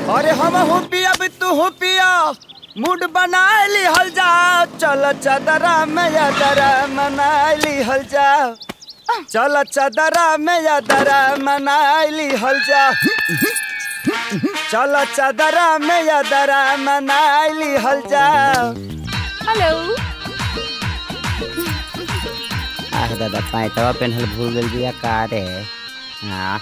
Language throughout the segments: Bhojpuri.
अरे हम हो पिया भी तू हो पिया मूड बना ली हल जा चल चदरा में यादरा मना ली हल जा चल चदरा में यादरा मना ली हल जा चल चदरा में यादरा मना ली हल जा हेलो आह दादा पैंतवा पेन्हल भूल गल बिया का रे हाँ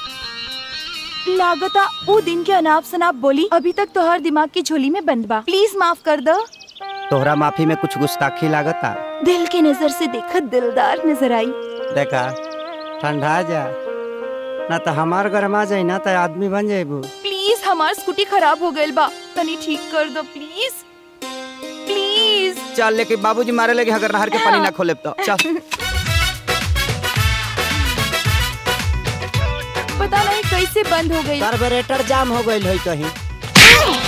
लागता वो दिन के अनाप शनाप बोली अभी तक तोहर दिमाग की झोली में बंद बा प्लीज माफ कर दो तोहरा माफी में कुछ गुस्ताखी लागता दिल के नजर से देखत दिलदार नजर आई देखा ठंडा जा ना तो हमार गरमा जाई ना तो आदमी बन जाइबू प्लीज हमार स्कूटी खराब हो गइल बा तनी ठीक कर दो प्लीज प्लीज चल लेके बाबूजी मारे लगे अगर नहर के पानी ना खोले तो चल पता नहीं कैसे बंद हो गई कार्बोरेटर जाम हो गइल है कहीं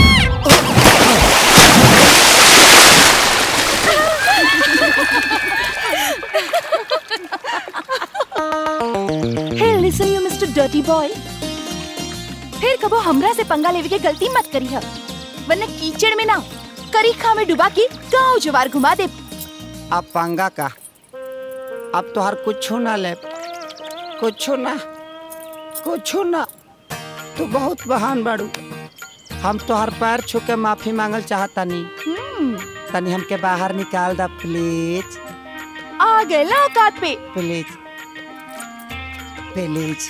हे listen you mister dirty boy फिर कबो हमरा से पंगा लेवे के गलती मत करी है वरना कीचड़ में ना करीखा में डुबा के गांव जवार घुमा दे अब पंगा का अब तो हर कुछ ना ले कुछ ना कुछ ना तू बहुत बहान बाड़ू हम तो हर पैर छू के माफी मांगल चाहता नहीं हम्म, तनी हमके बाहर निकाल दा प्लीज आ गए ना औकात पे प्लीज प्लीज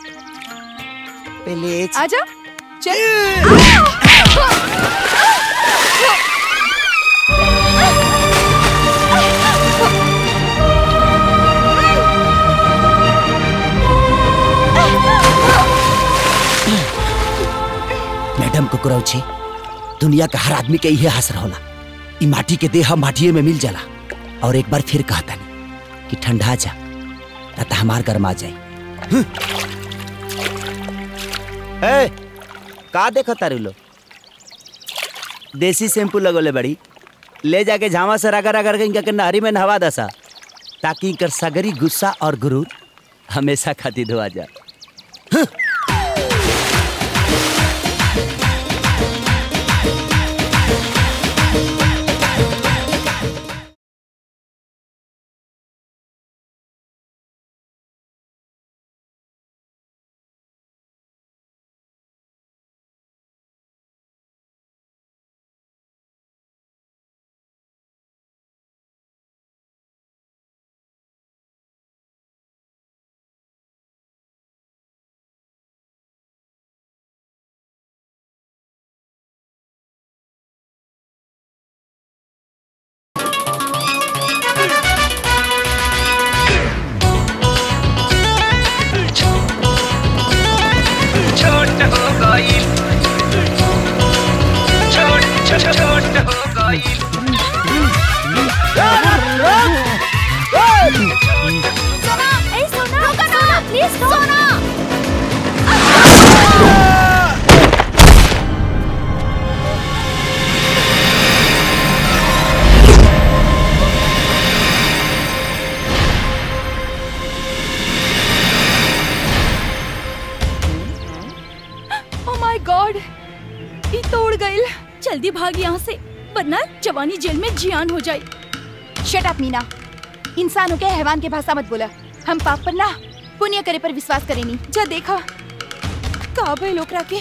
प्लीज आजा चल मैडम कुकुरौची दुनिया का हर आदमी के इहे हसर होला ई माटी के देह माटिए में मिल जाला और एक बार फिर कहता नहीं कि ठंडा जा ना तो हमार गरमा जाई ए का देखो तारू लो देसी शैम्पू लगोले बड़ी ले जाके झामा से रगड़ रगड़ के इनका के नहरी में नहवा दसा ताकि इनकर सगरी गुस्सा और गुरूर हमेशा खातिर धोआ जा छोट हो गई छोट छोट छोट हो गई सोना ए सोना रुको ना please Sona oh my God ये तोड़ गइल जल्दी भाग यहाँ से वरना जवानी जेल में जियान हो जाए शट अप मीना इंसान हो के हैवान के भाषा मत बोला हम पाप पर ना पुण्य करे पर विश्वास करेनी जा देखा का भइल ओकरा के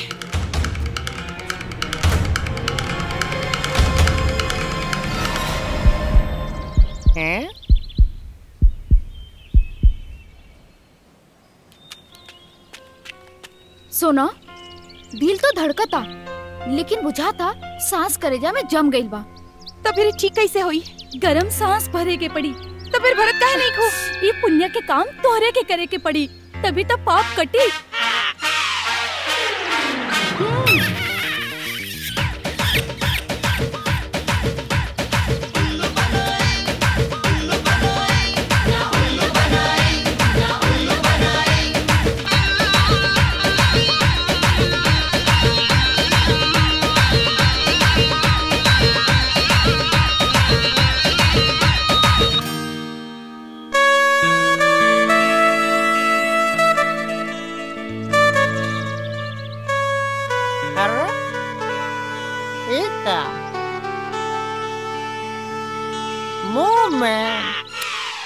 सोना दिल तो धड़कता लेकिन बुझाता सांस करेजा में जम गइल बा तो फिर ठीक कैसे होई गरम सांस भरे के पड़ी तो फिर भरत काहे नहीं खो ये पुण्य के काम तोहरे के करे के पड़ी तभी तो पाप कटी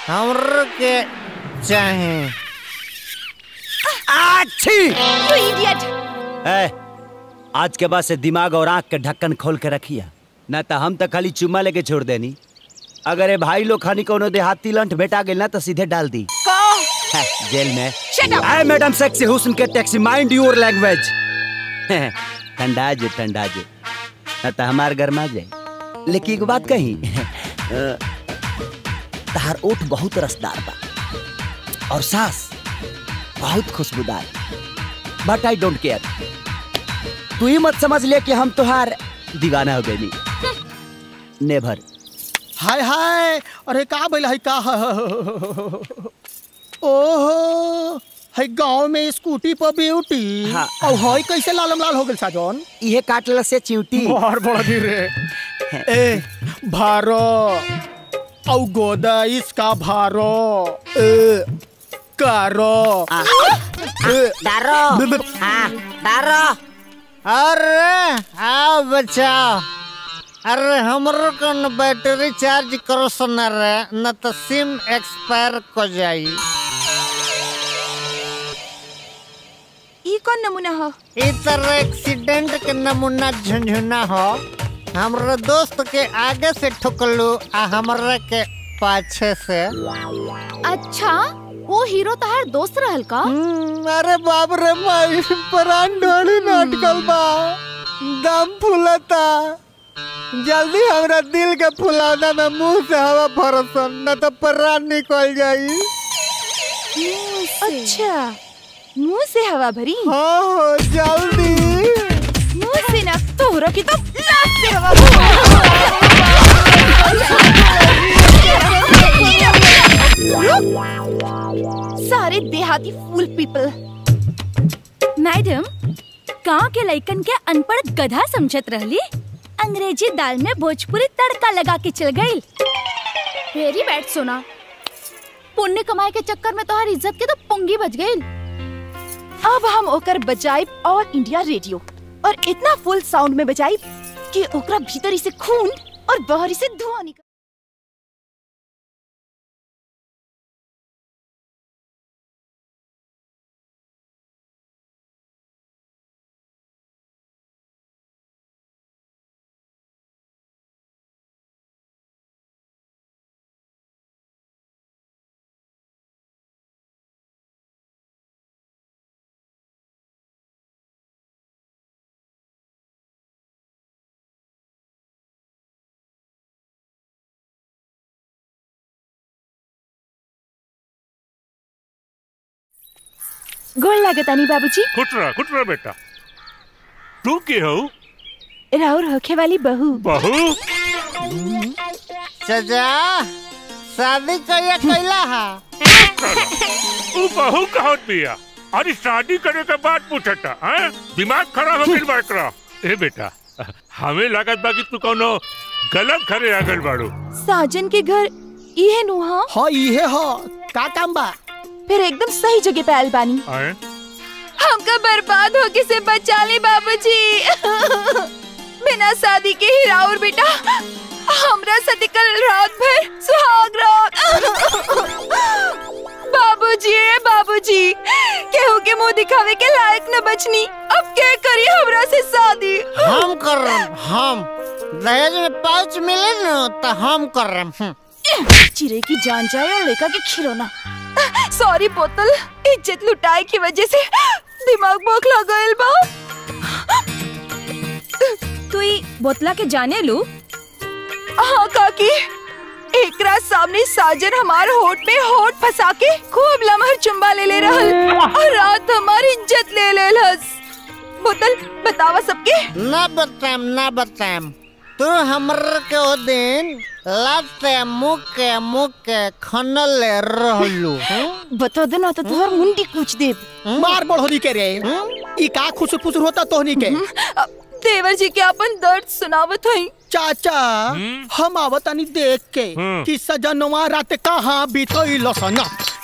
हमरो के चाहे आछी You idiot! ए, आज के बाद से दिमाग और आंख के ढक्कन खोल के रखिया ना तो हम तो खाली चुम्मा लेके छोड़ देनी अगर ये भाई लोग खानी कोनो देहाती लंठ भेटा गेल ना तो सीधे डाल दी है, जेल में Shut up! आए मैडम सेक्सी हुस्न के टैक्सी माइंड योर लैंग्वेज ठंडा जो ठंडा जो ना तो हमार गरमा जाए लेकिन एक बात कही अ, तहार ओठ बहुत रसदार बा और सांस बहुत खुशबूदार बट आई डोंट केयर तू ही मत समझ ले कि हम तुहार दीवाना हो गई नेभर हाय हाय अरे का भइल है का ओहो है गांव में स्कूटी पर ब्यूटी हाँ। और हई कैसे लालम लाल हो गेल साजन इहे काटल से चिवटी बाहर बड़ा धीरे ए भारो औ गोदा इसका भारो ए कारो ए, दारो ब- ब- हाँ दारो अरे आओ बचाओ अरे हमरो को न बैटरी चार्ज करो सुना रे न तो सिम एक्सपायर को जाई ई कौन नमूना हो ई तरह एक्सीडेंट के नमूना झुंझुना हो हमरो दोस्त के आगे से ठुकलू आ हमरा के पाछे से अच्छा वो हीरो तहार दोस्त रहल का हम्म, अरे बाप रे माई प्राण ढोली नाटकल बा दम फूलता जल्दी हमरा दिल के फुलाना में मुंह से हवा भरसन न तो प्राण निकल जाई अच्छा मुंह से हवा भरी हाँ हो जल्दी मुंह से ना तोहरा की तो लात से हवा भरी। सारे देहाती फूल पीपल मैडम गांव के लइकन के अनपढ़ गधा समझत रहली अंग्रेजी दाल में भोजपुरी तड़का लगा के चल गई वेरी बैड सोना पुण्य कमाए के चक्कर में तोहार इज्जत के तो पुंगी बच गई अब हम ओकर बजाइब ऑल इंडिया रेडियो और इतना फुल साउंड में बजाइब कि ओकरा भीतरी से खून और बाहरी से धुआं निकल गोड़ लागतानी बाबूजी कुटरा कुटरा बेटा तू के हो राउर होखे वाली बहू बहू सजा शादी कहिया कैला हा तू बहू कहत बिया अरे शादी करे के बाद पूछता हैं दिमाग खराब हो गइल बा एकरा ए बेटा हमें लागत बा कि तू कोनो गलत घरे आ गइल बाड़ू साजन के घर इहे नुहा हाँ इहे हो का काम बा फिर एकदम सही जगह पे आयल बानी हैं हमका बर्बाद होके से बचा ले बाबूजी बिना शादी के ही राउर बेटा हमरा साथे कल रात भर सुहाग रात बाबूजी रे बाबूजी केहू के मुंह दिखावे के लायक न बचनी अब क्या करी हमरा से शादी हम कर रहे हम दहेज में पाउच मिले न तो हम कर रहे चिरे की जान जाए और लेका के खिलौना सॉरी बोतल इज्जत लुटाए की वजह से दिमाग बोखला गइल बा तू ई बोतला के जाने लू हाँ काकी एकरा सामने साजन हमार होठ में होठ फंसा के खूब लमहर चुम्बा ले ले रहल और रात हमारी इज्जत ले ले लस बोतल बतावा सबके ना बताएम ना बताएम तू हमर के ओ दिन लाते मुके मुके खनल रहलू बता दे ना तो तुहर मुंडी कूच देब मार बढ़ोदी के रे ई का खुसुर फुसुर होता तोहनी के देवर जी के अपन दर्द सुनावत हई चाचा हम आवतानी देख के हम्म। कि सजनवा रात कहाँ बीतल सना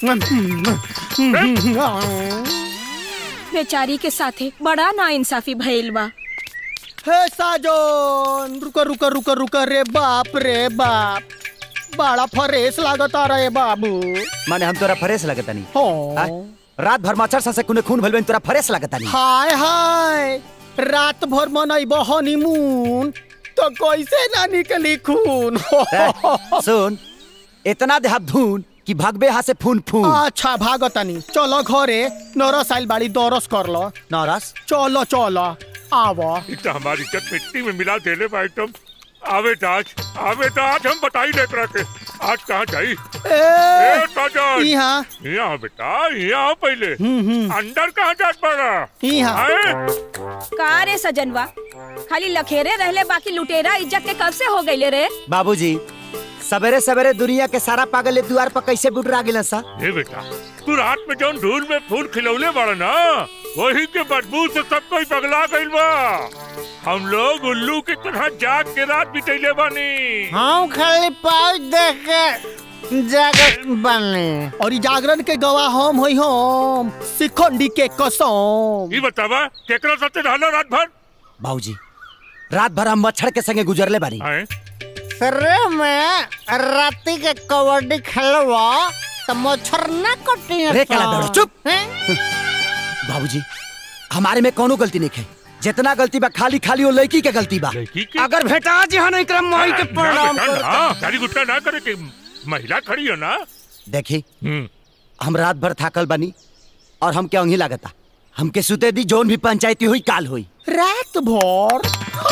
बेचारी के साथे बड़ा ना इंसाफी भइल बा हे साजन रुक रुक रुक रुक रे बाप रे बाप बड़ा फ्रेश लागता रहे बाबू माने हम तोरा फ्रेश लगता नहीं हो रात भर मच्छर सा से कुने खून भइल बा, तोरा फ्रेश लगता नहीं हाय हाय रात भर मनैब हनीमून तो कैसे ना निकली खून ए, सुन इतना देहात धून कि भगबे हाथ से फून फून अच्छा भागतानी चलो घरे नरस आइल बाड़ी दरस कर लो नरस चलो चलो आवा इ तो हमारी इज्जत मिट्टी में मिला देले बा आइटम आवे तो आज आवे तो आज हम बताई ले तोरा के आज कहाँ जाई ए, ए काजल यहाँ यहाँ बेटा यहाँ पहले अंदर कहाँ जात पड़ा यहाँ का रे सजनवा खाली लखेरे रहले बाकी लुटेरा इज्जत के कब से हो गईले रे बाबूजी सवेरे सवेरे दुनिया के सारा पागल ए दुआर पर कैसे बुटरा गेलन सा ए बेटा तू रात में जौन धूल में फूल खिलौले बाड़ा ना वही के बदबू से सब कोई पगला गइल बा हम लोग उल्लू की तरह जाग के रात बितैले बानी हम खाली पाँच देख के जागत बने और ई जागरण के गवाह हम होई हम शिखंडी के कसम ये बतावा केकरा साथे रहलो रात भर बाबूजी रात भर हम मच्छर के संगे गुजरले बानी सरे में राती के कबड्डी खेलवा तो मच्छर ना कटी रे काला दड़ो, चुप। बाबूजी हमारे में कोनो गलती नहीं है जितना गलती बा खाली खाली वो लड़की के गलती बा अगर भेटा जी हाँ नहीं क्रम माई के प्रणाम करता गाड़ी गुट्टा ना करे कि महिला खड़ी हो ना देखी हम रात भर थाकल बनी और हम क्या अंगी लागता हमके सुते दी जोन भी पंचायती हुई काल हुई रात भर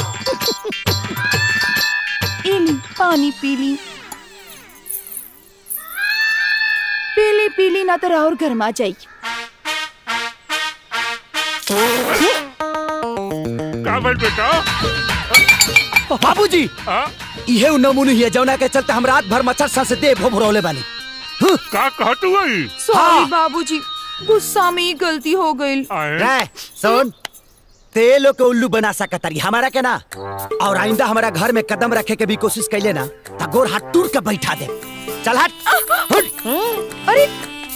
इली पानी पीली पीली पीली ना तो और गर्मा जाई का भइल बेटा बाबूजी हाँ? इहे उ नमूने है जौना के चलते हम रात भर मच्छर सा से देह भोभरौले बानी का कहत हुई सॉरी बाबूजी गुस्सा में ही गलती हो गई रे सुन ते लोग के उल्लू बना सकतारी हमारा के ना और आइंदा हमारा घर में कदम रखे के भी कोशिश कैले ना तो गोर हाथ टूट के बैठा दे चल हट हट अरे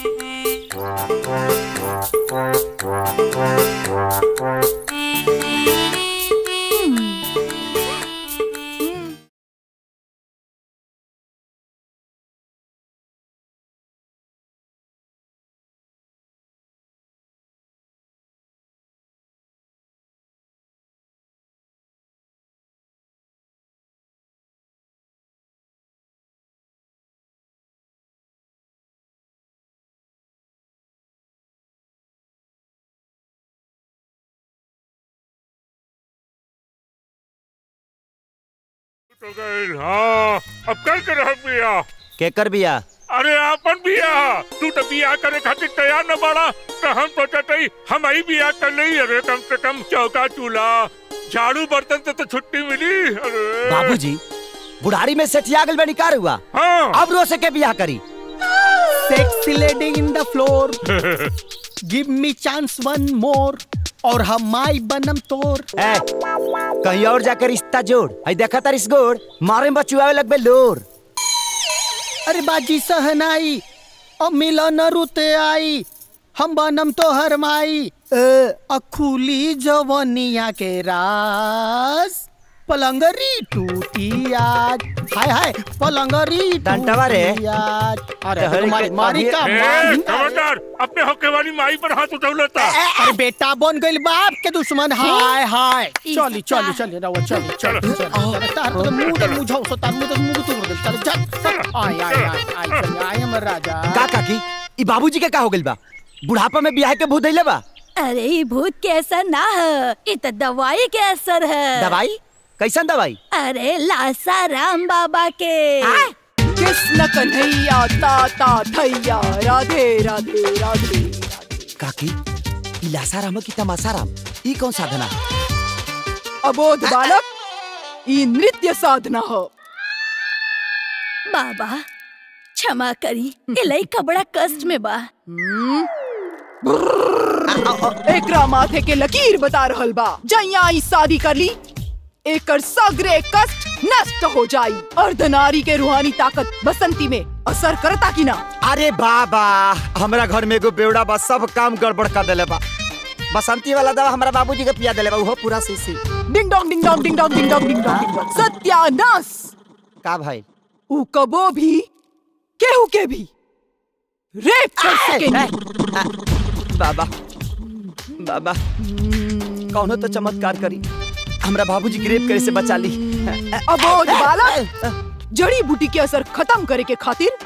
तो गइल हाँ अब कल कर रह बिया केकर बिया अरे आपन बिया तू तो बिया करे खातिर तैयार न बाड़ा तो हम सोचत हई हम ही बिया कर लई अरे कम से कम चौका चूल्हा झाड़ू बर्तन से तो छुट्टी मिली अरे बाबूजी बुढ़ारी में सेठिया गल बनी कार हुआ हाँ अब रो से के बियाह करी sexy lady in the floor give me chance one more और हम माई बनम तोर ए, कहीं और जाकर रिश्ता जोड़ आई देखा तारिस गोड़ मारे में बचुआवे लगबे लोर अरे बाजी सहनाई अब मिलन रुते आई हम बनम तो हर माई अखुली जवनिया के रास पलंगरी टूटी आज हाय हाय पलंगरी डंटवा रे। टूटी आज अरे अरे, तो मारी मारी का ए, मारी खबरदार अपने हक वाली माई पर हाथ उठौलता अरे बेटा बन गइल बाप के दुश्मन हाय हाय चली चली चली रहो चली चली चली तार तो मुंह तो मुझाओ सो तार मुंह तो मुंह तोड़ दे चल चल आय आय आय आय चल आय हमर राजा का काकी ई बाबूजी के का हो गइल बा बुढ़ापा में बियाह के भूत धइले बा अरे ये भूत के असर ना है ये तो दवाई के असर है दवाई कैसन दवाई अरे लासा राम बाबा के कृष्ण कन्हैया ताता थैया राधे राधे राधे काकी ई लासाराम की तमासाराम ई कौन साधना है अबोध बालक ई नृत्य साधना हो बाबा क्षमा करी ये लइका बड़ा कष्ट में बा एकरा माथे के लकीर बता रहल बा जैया ई शादी कर ली एकर सगरे कष्ट नष्ट हो जाई अर्धनारी के रूहानी ताकत बसंती में असर करता कि ना अरे बाबा हमरा घर में एगो बेवड़ा बा सब काम गड़बड़ कर देले बा बसंती वाला दवा हमरा बाबूजी के पिया देले बा उहो पूरा शीशी ding dong ding dong ding dong ding dong ding dong ding dong सत्यानाश का भाई ऊ कबो भी केहू के भी रेप कर सकेंगे बाबा बाबा कौनो तो चमत्कार करी हमरा बाबूजी की रेप करे से बचा ली अबोध बालक जड़ी बूटी के असर खत्म करे के खातिर